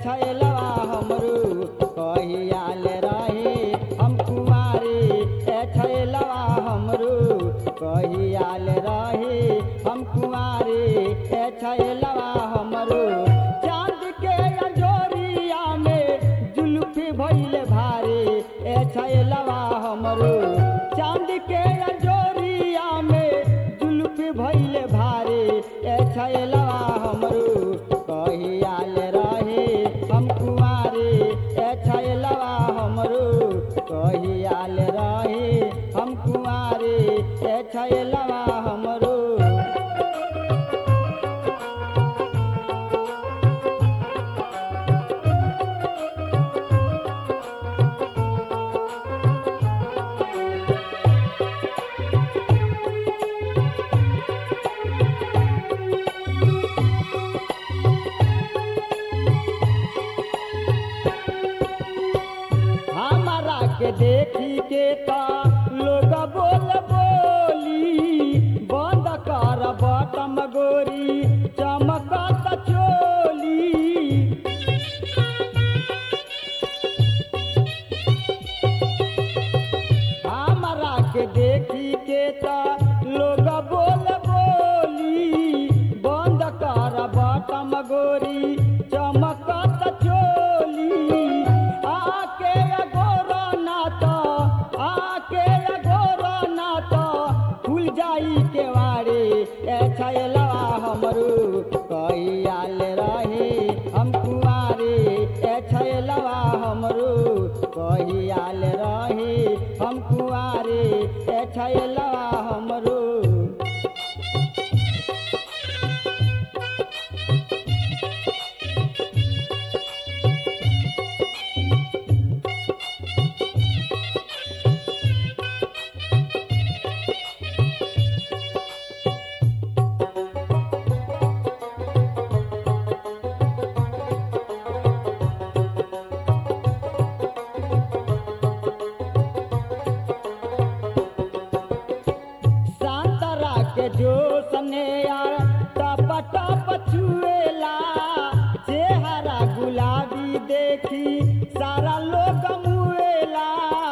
छैलवा हमरो कहियाल रहे हम कुमारी ए छैलवा हमरो कहियाल रहे हम कुमारी ए छैलवा हमरो चांद के अंजोरिया में जुल्फी भइल भारी ए छैलवा हमरो चांद के अंजोरिया में जुल्फी भइल भारी ए छैलवा हमरो कहियाल रहे हम कुमारी ए छैलवा हमरो कहियाल रहे हम कुमारी ए छैलवा हमरो हमारा के देखी के ता लोग बोल बोली बंद कर बटम गोरी चमकत चोली हमारा के देखी के ता लोग बोल बोली बंद कर बटम गोरी चमकत चोली आके अगोरा नाता आके अगोरा नाता खुल जाई केवाड़ी ए छैलवा हमरू कहियाल रहे हम कुआरी ए छैलवा हमरू कहियाल रहे हम कुआरी ए छैलवा हमरू संतरा के जोश ने यार टप टप छुएला चेहरा गुलाबी देखी सारा लोग मुएला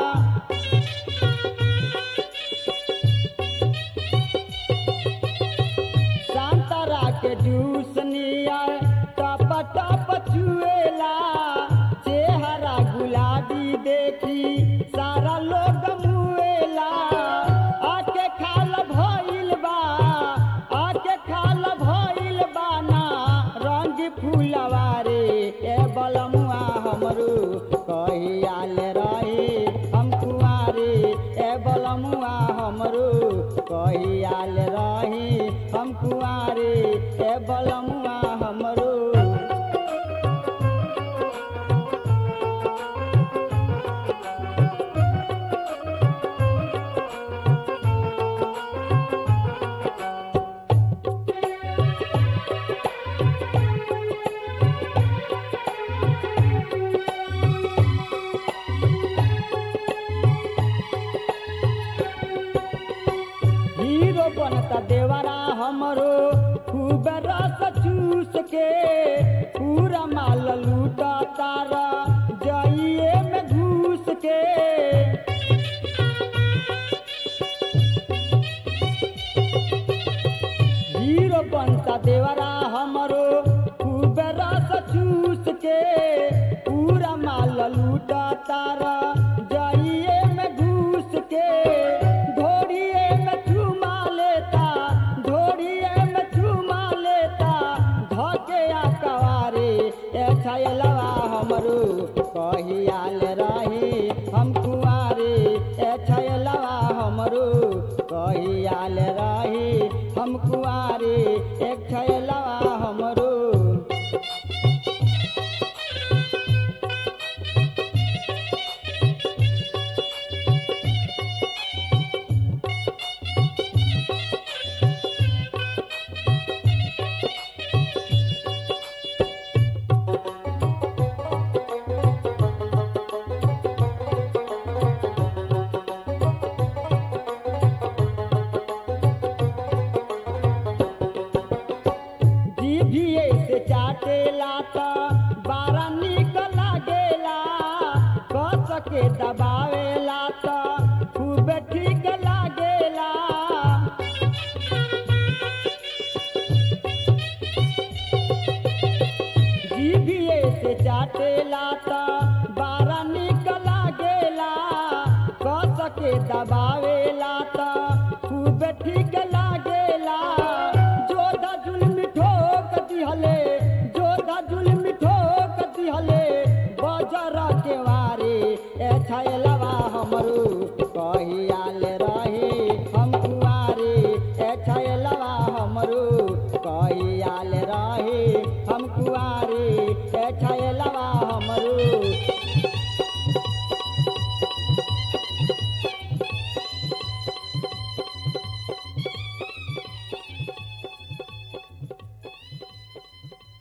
संतरा के जूस नियर टप टप छुएला चेहरा गुलाबी देखी सारा लोग मुएला आके खाल भइल बा आके खाल भइल बा ना रंग फूलवारे ए बलमुआ हमरू कहियाल रहे हम कुआरे ए बलमुआ हमरू कहियाल रहे हम कुआरे ए बलमुआ हमरू हीरो बनता देवरा हमरो खूब रस चूस के पूरा माल लूटा तारा जाइए में घूस के हीरो बनता देवरा हमरो खूब रस चूस के पूरा माल लूटा तारा जाइए में घूस के ढोड़िए में चुमा लेता ढोड़िए में चुमा लेता धके आ कवारे ए छैलवा हमरो कहियाल रही हम कुआरे ए छैलवा हमरो कहियाल रही हम कुआरे एक छैलवा हमरो के दबावेला त खूब ठीक लागेला जीभिए से चाटेला त बारा निक लागेला कस के दबावेला त खूब ठीक लागेला जोधा जुल्म ठोक दिहले जोधा जुल्म ठोक दिहले बजर के वारे ए छैलवा हमरो